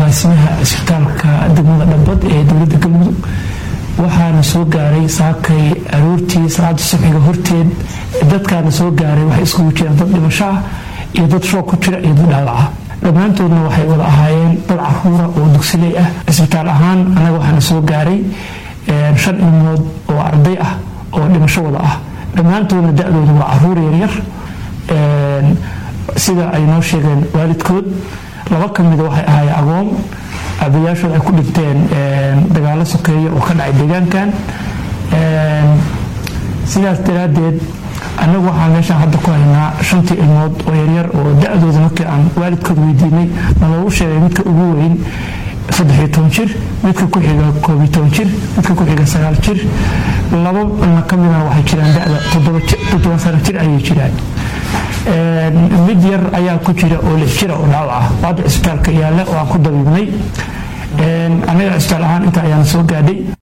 agaasimaha cisbitaalka degmada dhabad ee dowladda galmudug waxaana soo gaaray saakay aroortii salaada subxiga horteed dadkaana soo gaaray waxay iskugu jiraan dad dhimasho ah iyo dad shoog ku jira iyo dad dhaawaca dhammaantoodna waxay wada ahaayeen dad caruura oo dugsiley ah cisbitaal ahaan annaga waxaana soo gaaray shan ilmood oo arday ah oo dhimasho wada ah dhammaantoodna da-dooda waa caruur yaryar sida ay noo sheegeen waalidkood laba ka mida waxay ahaayeen agoon abayaashood ay ku dhinteen dagaalo sokeeya oo ka dhacay deegaankan sidaas daraaddeed annagu waxaan meeshaan hadda ku haynaa shantii ilmood oo yaryar oo da-dooda markii aan waalidkood weydiinay naloogu sheegay midka ugu weyn saddexiyo toban jir midka ku xiga koobiyo toban jir midka ku xiga sagaal jir labana ka midana waxay jiraan da-da toddoba sano jir ayay jiraan mid yar ayaa ku jira oo lix jira oo dhaawac ah oo hadda cisbitaalka yaalla oo aan ku dabiibnay annaga cisbitaal ahaan inta ayaana soo gaadhay